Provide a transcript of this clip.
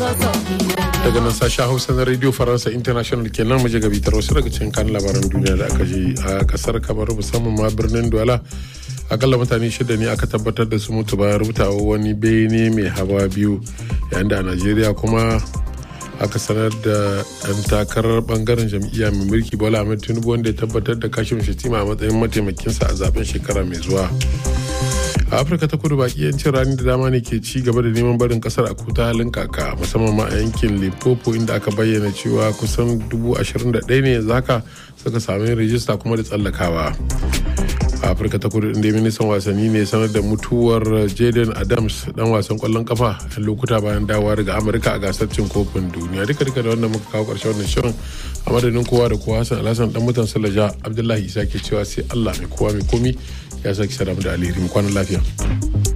daga nan sashen hausa na radio faransa international kenan mu ga bitar wasu daga cikin kan labaran duniya da aka ji a kasar kamar musamman ma birnin douala akalla mutane shida ne aka tabbatar da su mutu bayan rubutawa wani bene mai hawa biyu yayin da a najeriya kuma aka sanar da ɗan takarar bangaren jam'iyya mai mulki bola ahmed tinubu wanda ya tabbatar da kashin shatima a matsayin mataimakinsa a zaben shekara mai zuwa a afirka ta kudu baki yancin rani da dama ne ke ci gaba da neman barin kasar a kuta halin kaka musamman ma a yankin limpopo inda aka bayyana cewa kusan dubu ashirin da ɗaya ne yanzu haka suka sami rijista kuma da tsallakawa a afirka ta kudu inda ministan wasanni ne sanar da mutuwar jaden adams dan wasan kwallon kafa a lokuta bayan dawowa daga amurka a gasar cin kofin duniya duka duka da wannan muka kawo karshen wannan shirin a madadin kowa da kowa hassan alhassan dan mutan salaja abdullahi isa ke cewa sai allah mai kowa mai komi ya sake sadamu da alheri mu kwanan lafiya